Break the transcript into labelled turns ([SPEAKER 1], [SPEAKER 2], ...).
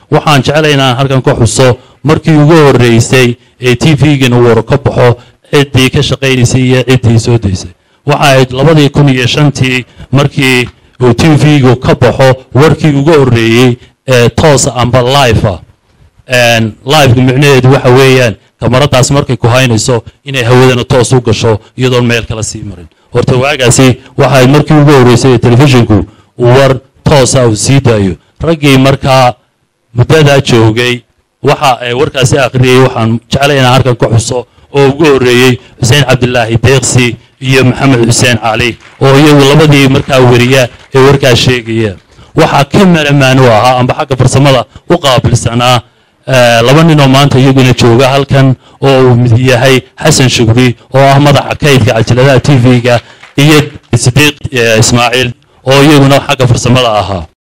[SPEAKER 1] waxaan jeclay inaan halkan ka xuso markii ugu horreysay ee t v-gana war ka baxo ciddii ka shaqaynaysay iyo ciddii soo daysay waxa ahayd labadii kun iyo shantii markii uu t v-gu ka baxo warkii ugu horreeyey ee toosa amba life ah liveka micnaheedu waxa weeyaan kamaradaas markay ku haynayso inay hawadana toos u gasho iyadoon meel kala sii marin horta waagaasi waxa ahayd markii ugu horreysay ee telefishinku uu war toosa uu sii daayo raggii markaa muddadaa joogay waxa ay warkaasi akhriyey waxaan jeclay inaan halkan ka xuso oo ugu horreeyey xuseen cabdilaahi deeqsi iyo maxamed xuseen cali oo iyagu labadii markaa weriya ee warkaa sheegaya waxaa ka maramaan u ahaa amba xagga farsamada u qaabilsanaa laba nin oo maanta iyaguna jooga halkan oo uu mid yahay xasan shugri oo ah madaxa kaydka cajaladaha t v-ga iyo sidiiq ismaaciil oo iyaguna xagga farsamada ahaa